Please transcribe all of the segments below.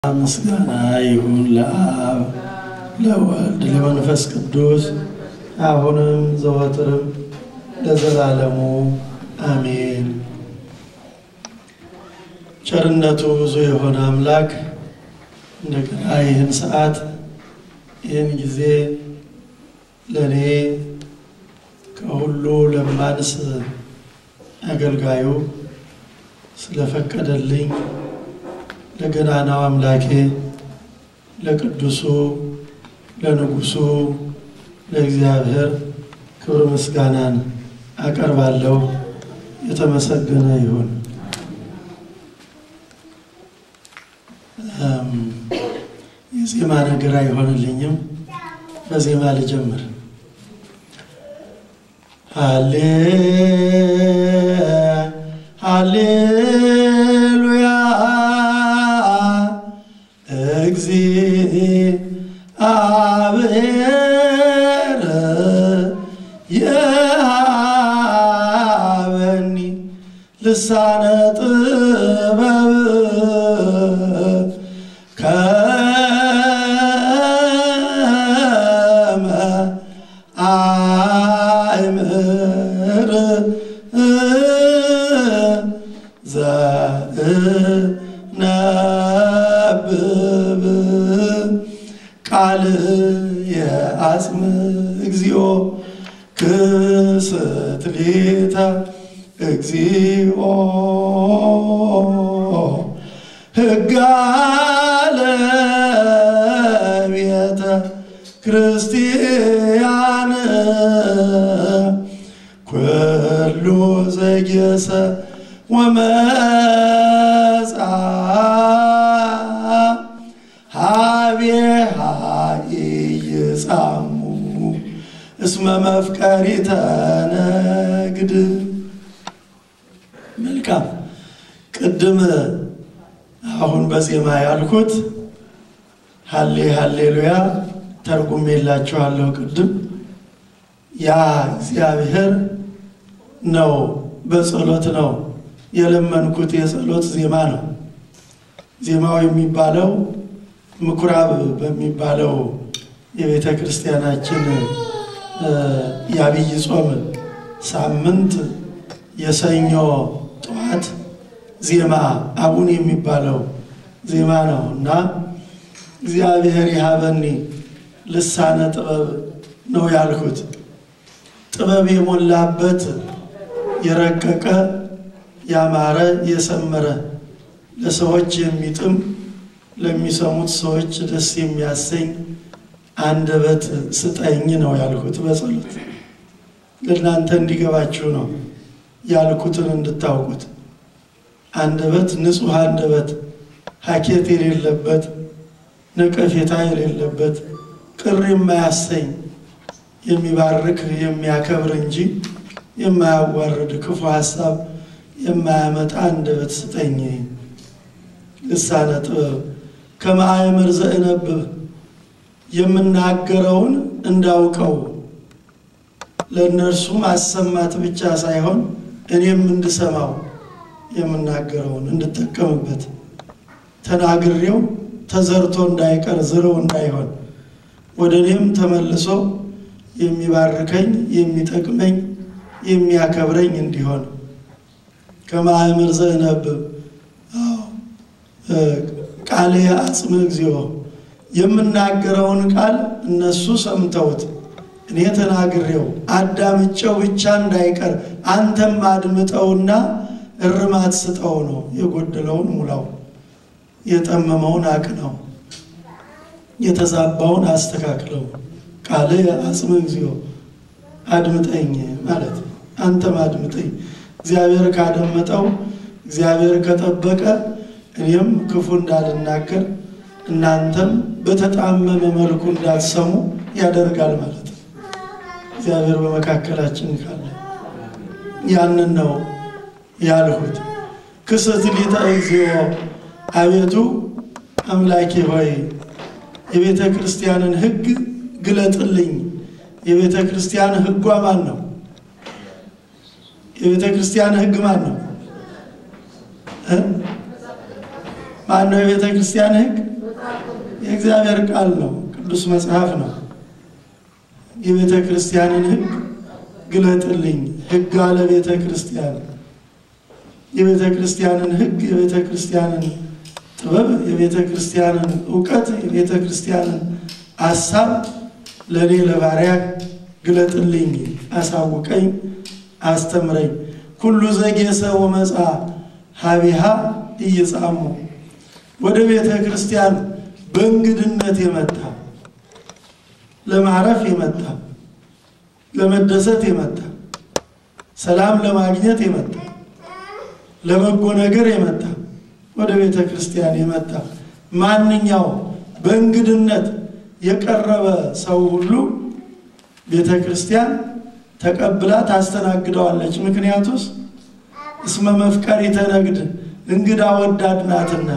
ምስጋና ይሁን ለአብ ለወልድ ለመንፈስ ቅዱስ አሁንም ዘወትርም ለዘላለሙ አሜን። ቸርነቱ ብዙ የሆነ አምላክ እንደገና ይህን ሰዓት ይህን ጊዜ ለእኔ ከሁሉ ለማንስ አገልጋዩ ስለፈቀደልኝ ለገናናው አምላኬ ለቅዱሱ ለንጉሱ ለእግዚአብሔር ክብር ምስጋናን አቀርባለሁ። የተመሰገነ ይሁን። የዜማ ነገር አይሆንልኝም። በዜማ ልጀምር። ሃሌ ሃሌሉያ እግዚአብሔር የሃበኒ ልሳነ ጥበብ ከመ አእምር ዘእነብብ ቃል የአጽም እግዚኦ ክስትሌተ እግዚኦ ሕጋ ለቤተ ክርስቲያን ኩሉ ዘጌሰ ወመጻ ሀቤሃ ኢይጻሙ እስመ መፍቀሪተ ነግድ። መልካም ቅድም አሁን በዜማ ያልኩት ሀሌ ሀሌሉያ ተርጉሜላችኋለሁ። ቅድም ያ እግዚአብሔር ነው፣ በጸሎት ነው የለመንኩት። የጸሎት ዜማ ነው። ዜማው የሚባለው ምኩራብ በሚባለው የቤተ ክርስቲያናችን የአብይ ጾም ሳምንት የሰኞ ጠዋት ዜማ አቡን የሚባለው ዜማ ነው እና እግዚአብሔር የሀበኒ ልሳነ ጥበብ ነው ያልኩት። ጥበብ የሞላበት የረቀቀ ያማረ የሰመረ ለሰዎች የሚጥም ለሚሰሙት ሰዎች ደስ የሚያሰኝ አንደበት ስጠኝ ነው ያልኩት። በጸሎት ለእናንተ እንዲገባችሁ ነው ያልኩትን እንድታውቁት። አንደበት ንጹሕ አንደበት፣ ሀኬት የሌለበት ነቀፌታ የሌለበት ቅር የማያሰኝ የሚባርክ የሚያከብር እንጂ የማያዋርድ ክፉ ሀሳብ የማያመጣ አንደበት ስጠኝ። ልሳነ ጥበብ ከማእምር ዘእነብብ የምናገረውን እንዳውቀው ለእነርሱ ማሰማት ብቻ ሳይሆን እኔም እንድሰማው የምናገረውን እንድጠቀምበት ተናግሬው ተዘርቶ እንዳይቀር ዝርው እንዳይሆን ወደ እኔም ተመልሶ የሚባርከኝ የሚጠቅመኝ የሚያከብረኝ እንዲሆን ከማእምር ዘእነብብ ቃሌ አጽም እግዚኦ የምናገረውን ቃል እነሱ ሰምተውት እኔ ተናግሬው አዳምጨው ብቻ እንዳይቀር አንተም አድምጠውና እርማት ስጠው ነው። የጎደለውን ሙላው፣ የጠመመውን አቅነው፣ የተዛባውን አስተካክለው። ቃል አጽም እግዚኦ አድምጠኝ ማለት ነው። አንተም አድምጠኝ። እግዚአብሔር ካደመጠው እግዚአብሔር ከጠበቀ እኔም ክፉ እንዳልናገር እናንተም በተጣመመ መልኩ እንዳትሰሙ ያደርጋል ማለት ነው። እግዚአብሔር በመካከላችን ካለ ያንን ነው ያልሁት። ክስት ሊተ እግዚኦ አቤቱ አምላኬ ሆይ የቤተ ክርስቲያንን ሕግ ግለጥልኝ። የቤተ ክርስቲያን ሕጓ ማን ነው? የቤተ ክርስቲያን ሕግ ማን ነው? ማን ነው የቤተ ክርስቲያን ሕግ? የእግዚአብሔር ቃል ነው፣ ቅዱስ መጽሐፍ ነው። የቤተ ክርስቲያንን ሕግ ግለጥልኝ። ሕግ አለ ቤተ ክርስቲያን የቤተ ክርስቲያንን ሕግ የቤተ ክርስቲያንን ጥበብ የቤተ ክርስቲያንን እውቀት የቤተ ክርስቲያንን አሳብ ለእኔ ለባሪያ ግለጥልኝ፣ አሳውቀኝ፣ አስተምረኝ። ኩሉ ዘጌሰ ወመጻ ሀቢሃ እየጻሙ ወደ ቤተ ክርስቲያን በእንግድነት የመጣ ለማረፍ የመጣ ለመደሰት የመጣ ሰላም ለማግኘት የመጣ ለበጎ ነገር የመጣ ወደ ቤተ ክርስቲያን የመጣ ማንኛው በእንግድነት የቀረበ ሰው ሁሉ ቤተ ክርስቲያን ተቀብላ ታስተናግደዋለች። ምክንያቱስ እስመ መፍቀሪ ተነግድ እንግዳ ወዳድ ናትና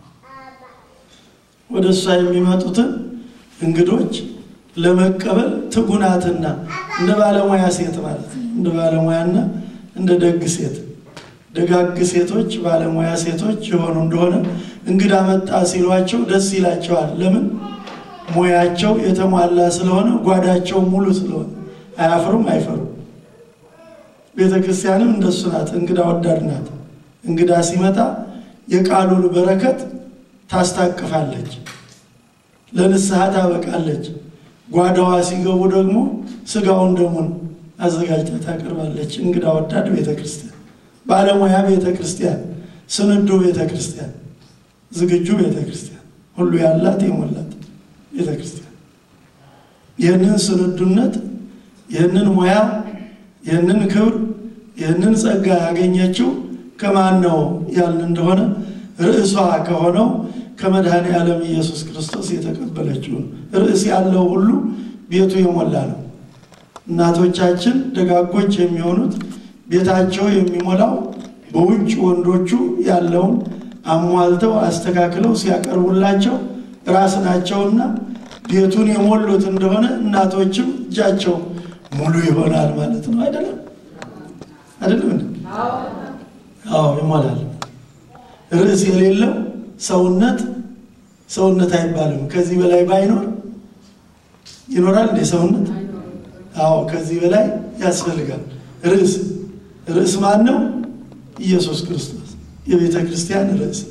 ወደ እሷ የሚመጡትን እንግዶች ለመቀበል ትጉናትና እንደ ባለሙያ ሴት ማለት ነው። እንደ ባለሙያና እንደ ደግ ሴት ደጋግ ሴቶች ባለሙያ ሴቶች የሆኑ እንደሆነ እንግዳ መጣ ሲሏቸው ደስ ይላቸዋል። ለምን? ሙያቸው የተሟላ ስለሆነ፣ ጓዳቸው ሙሉ ስለሆነ አያፍሩም፣ አይፈሩም። ቤተ ክርስቲያንም እንደሱ ናት። እንግዳ ወዳድ ናት። እንግዳ ሲመጣ የቃሉን በረከት ታስታቅፋለች፣ ለንስሐ ታበቃለች። ጓዳዋ ሲገቡ ደግሞ ስጋውን ደሙን አዘጋጅታ ታቀርባለች። እንግዳ ወዳድ ቤተ ክርስቲያን፣ ባለሙያ ቤተ ክርስቲያን፣ ስንዱ ቤተ ክርስቲያን፣ ዝግጁ ቤተ ክርስቲያን፣ ሁሉ ያላት የሞላት ቤተ ክርስቲያን ይህንን ስንዱነት ይህንን ሙያ ይህንን ክብር ይህንን ጸጋ ያገኘችው ከማን ነው ያልን እንደሆነ ርዕሷ ከሆነው ከመድኃኔ ዓለም ኢየሱስ ክርስቶስ የተቀበለችውን ርዕስ ያለው ሁሉ ቤቱ የሞላ ነው። እናቶቻችን ደጋጎች የሚሆኑት ቤታቸው የሚሞላው በውጭ ወንዶቹ ያለውን አሟልተው አስተካክለው ሲያቀርቡላቸው ራስ ናቸውና ቤቱን የሞሉት እንደሆነ እናቶችም እጃቸው ሙሉ ይሆናል ማለት ነው። አይደለም አይደለም? አዎ ይሞላል። ርዕስ የሌለው ሰውነት ሰውነት አይባልም። ከዚህ በላይ ባይኖር ይኖራል እንዴ ሰውነት? አዎ ከዚህ በላይ ያስፈልጋል። ርዕስ ርዕስ ማን ነው? ኢየሱስ ክርስቶስ የቤተ ክርስቲያን ርዕስ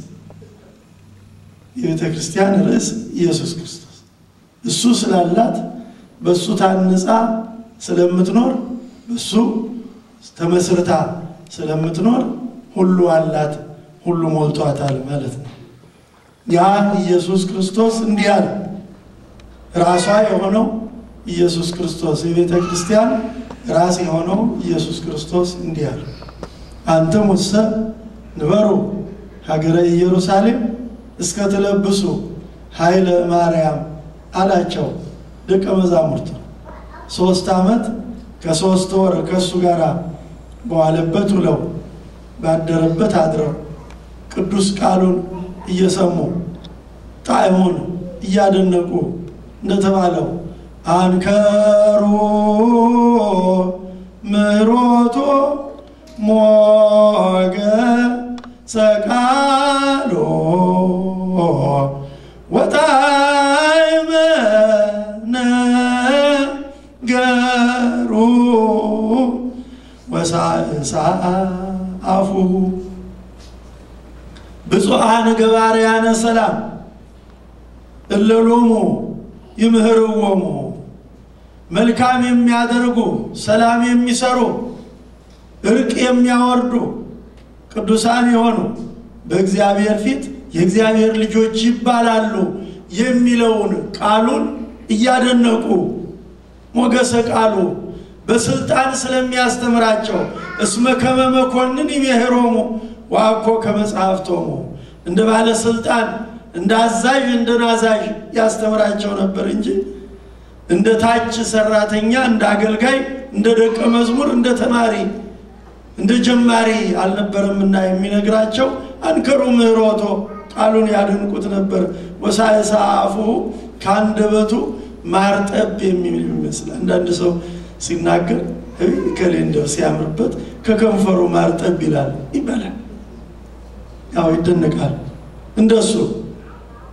የቤተ ክርስቲያን ርዕስ ኢየሱስ ክርስቶስ እሱ ስላላት በእሱ ታንጻ ስለምትኖር በሱ ተመስርታ ስለምትኖር ሁሉ አላት፣ ሁሉ ሞልቷታል ማለት ነው። ያ ኢየሱስ ክርስቶስ እንዲህ አለ። ራሷ የሆነው ኢየሱስ ክርስቶስ የቤተ ክርስቲያን ራስ የሆነው ኢየሱስ ክርስቶስ እንዲህ አለ። አንትም ውሰ ንበሩ ሀገረ ኢየሩሳሌም እስከ ትለብሱ ኃይለ ማርያም አላቸው ደቀ መዛሙርቱ ሶስት ዓመት ከሶስት ወር ከእሱ ጋር በዋለበት ውለው ባደረበት አድረው ቅዱስ ቃሉን እየሰሙ ጣዕሙን እያደነቁ እንደተባለው አንከሩ ምሕረቶ ሞገ ሰቃሎ ወጣዕመ ነገሩ ወሳእሳ አፉሁ ብፁዓን ገባርያነ ሰላም እለሎሙ ይምህርዎሙ መልካም የሚያደርጉ ሰላም የሚሰሩ እርቅ የሚያወርዱ ቅዱሳን የሆኑ በእግዚአብሔር ፊት የእግዚአብሔር ልጆች ይባላሉ የሚለውን ቃሉን እያደነቁ ሞገሰ ቃሉ በስልጣን ስለሚያስተምራቸው እስመ ከመ መኮንን ይሜህሮሙ ዋኮ ከመጽሐፍቶሙ እንደ ባለስልጣን እንደ አዛዥ እንደ ናዛዥ ያስተምራቸው ነበር እንጂ እንደ ታች ሰራተኛ እንደ አገልጋይ እንደ ደቀ መዝሙር እንደ ተማሪ እንደ ጀማሪ አልነበረምና የሚነግራቸው አንከሩ ምህሮቶ ቃሉን ያደንቁት ነበር። ወሳይሳ አፉሁ ከአንደበቱ ማርጠብ የሚል ይመስል አንዳንድ ሰው ሲናገር ከሌ እንደው ሲያምርበት ከከንፈሩ ማርጠብ ይላል ይባላል። ያው ይደነቃል። እንደሱ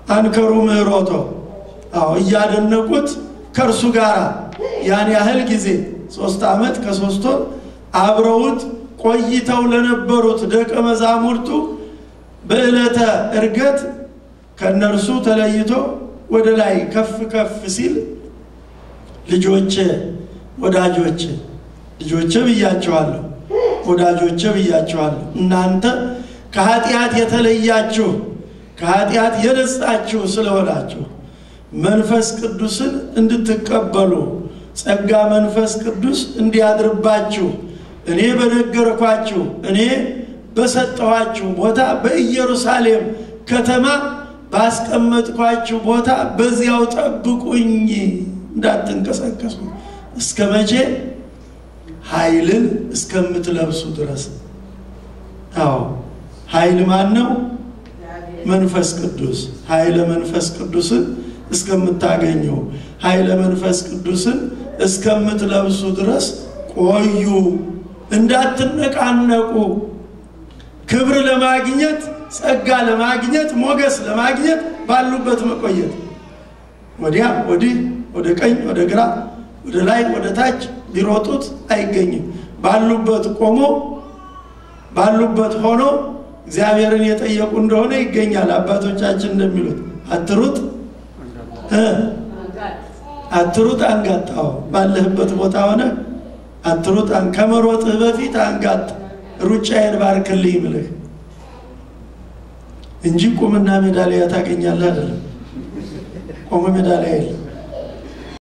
አንከሩ ምህሮቶ አዎ እያደነቁት ከእርሱ ጋር ያን ያህል ጊዜ ሶስት ዓመት ከሶስት ወር አብረውት ቆይተው ለነበሩት ደቀ መዛሙርቱ በዕለተ ዕርገት ከእነርሱ ተለይቶ ወደ ላይ ከፍ ከፍ ሲል ልጆቼ ወዳጆቼ ልጆቼ ብያቸዋለሁ ወዳጆቼ ብያቸዋለሁ እናንተ ከኃጢአት የተለያችሁ ከኃጢአት የነጻችሁ ስለሆናችሁ መንፈስ ቅዱስን እንድትቀበሉ ጸጋ መንፈስ ቅዱስ እንዲያድርባችሁ እኔ በነገርኳችሁ እኔ በሰጠኋችሁ ቦታ በኢየሩሳሌም ከተማ ባስቀመጥኳችሁ ቦታ በዚያው ጠብቁኝ እንዳትንቀሳቀሱ እስከ መቼ ኃይልን እስከምትለብሱ ድረስ አዎ ኃይል ማን ነው መንፈስ ቅዱስ ኃይለ መንፈስ ቅዱስን እስከምታገኙ ኃይለ መንፈስ ቅዱስን እስከምትለብሱ ድረስ ቆዩ እንዳትነቃነቁ ክብር ለማግኘት ጸጋ ለማግኘት ሞገስ ለማግኘት ባሉበት መቆየት ወዲያ ወዲህ ወደ ቀኝ ወደ ግራ ወደ ላይ ወደ ታች ቢሮጡት አይገኝም ባሉበት ቆሞ ባሉበት ሆኖ እግዚአብሔርን የጠየቁ እንደሆነ ይገኛል አባቶቻችን እንደሚሉት አትሩጥ አትሩጥ አንጋጣው ባለህበት ቦታ ሆነ አትሩጥ ከመሮጥህ በፊት አንጋጥ ሩጫዬን ባርክልኝ ምልህ እንጂ ቁምና ሜዳሊያ ታገኛለህ አይደለም ቆመ ሜዳሊያ የለም